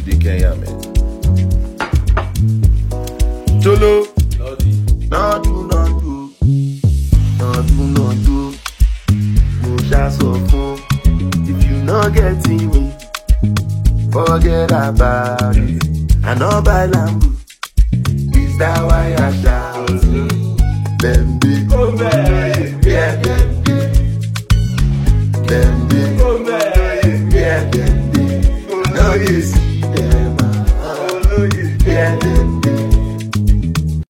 dey Kenya, man. Cholo. Not do, not do. Not do, not do. Mo ṣá sọ fún. If you no get me, forget about it. I no buy Lambo. Is that why I shout? Bembe. Yeah, Bembe. Bembe. Yeah, Bembe. No, yes.